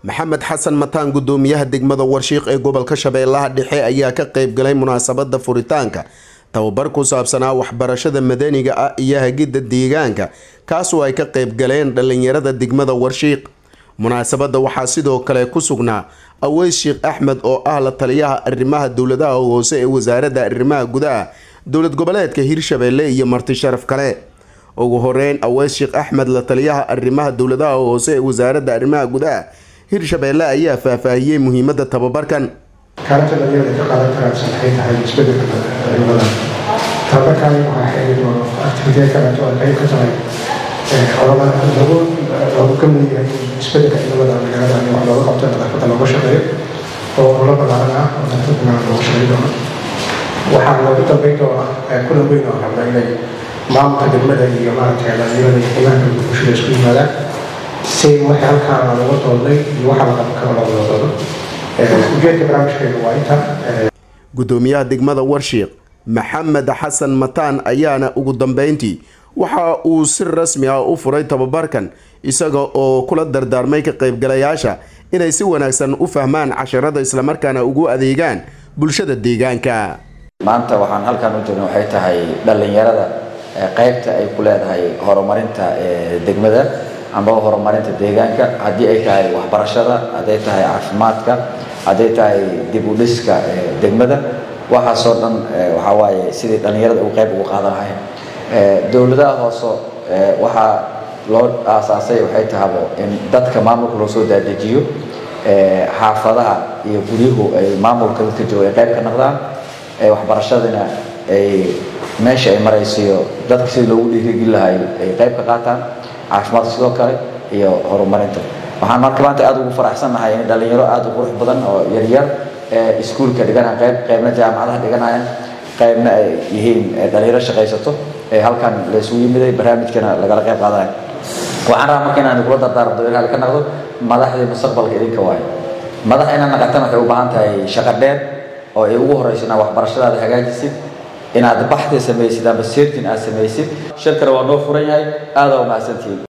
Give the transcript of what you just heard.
maxamed xasan mataan gudoomiyaha degmada warshiiq ee gobolka shabeellaha dhexe ayaa ka qeybgalay munaasabada furitaanka tababar ku saabsanaa waxbarashada madaniga ah iyo hagidda deegaanka kaasoo ay ka qeybgaleen dhallinyarada degmada warshiiq munaasabada waxaa sidoo kale ku sugnaa aweys sheekh axmed oo ah la taliyaha arrimaha dowladaha hoose ee wasaaradda arrimaha gudaha dowlad goboleedka hirshabeelle iyo marti sharaf kale ugu horeyn aweys sheekh axmed la taliyaha arrimaha dowladaha hoose ee wasaaradda arrimaha gudaha hirshabeelle ayaa faahfaahiyey muhiimada tababarkan kaalinta dhalinyarada ka qaadan karaansan waxay tahay isbedelka cimilada tababarkan waxaa xiriir oo activitiya kaleeto oo qayb ka tahay olama lagu loogu kamid yahay isbedelka cimilada magaalada in wax looga qabto nadaafadda looga shaqeeyo oo olo ballaaran ah oo nadaafadda magaalada looga shaqeyn doono waxaa loogu dambeyn doonaa kulan weyn oo rabna inay maamulka degmada iyo maaragtay dhalinyarada iyo qiimaha bulshada isku yimaadaan si wixii halkaan looga doodnay iyo waxa la qaban karo looga doodo ujeedka barnaamijkeedu waa inta gudoomiyaha degmada warshiiq maxamed xasan mataan ayaana ugu dambeyntii waxa uu si rasmi ah u furay tababarkan isaga oo kula dardaarmay ka qaybgalayaasha inay si wanaagsan u fahmaan casharada islamarkaana ugu adeegaan bulshada deegaanka maanta waxaan halkan u joogna waxay tahay dhallinyarada qaybta ay ku leedahay horumarinta degmada amba horumarinta deegaanka haddii ay tahay waxbarashada hadday tahay caafimaadka hadday tahay dib u dhiska degmada waxaasoo dhan waxaa waaye sidii dhallinyarada ugu qayb ugu qaadan lahayn dowladaha hoose waxaa loo aasaasay waxay tahabo in dadka maamulka loo soo daadejiyo xaafadaha iyo guryuhu ay maamulka dadka jooga ay qayb ka noqdaan waxbarashadina ay meesha ay maraysiyo dadka sidii loogu dhiirigeli lahay ay qayb ka qaataan caafimaadka sidoo kale iyo horumarinta waxaan marka maanta aada ugu faraxsannahay in dhalinyaro aada u qurux badan oo yaryar ee iskuulka dhiganaya qayb qaybna jaamacadaha dhiganayaan qaybna ay yihiin dhalinyaro shaqaysato ee halkan la isugu yimiday barnaamijkana lagala qayb qaadanayo waxaan rabaa marka inaan kula dardaarmo dadweynaha ka noqdo madaxdii mustaqbalka idinka waayo madax inaad naqatan waxay u baahan tahay shaqo dheer oo ay ugu horeyso inaad waxbarashadaada hagaajisid inaad baxdi samaysid amba seertin aad samaysid shirkana waa noo furan yahay aada u mahadsantihiin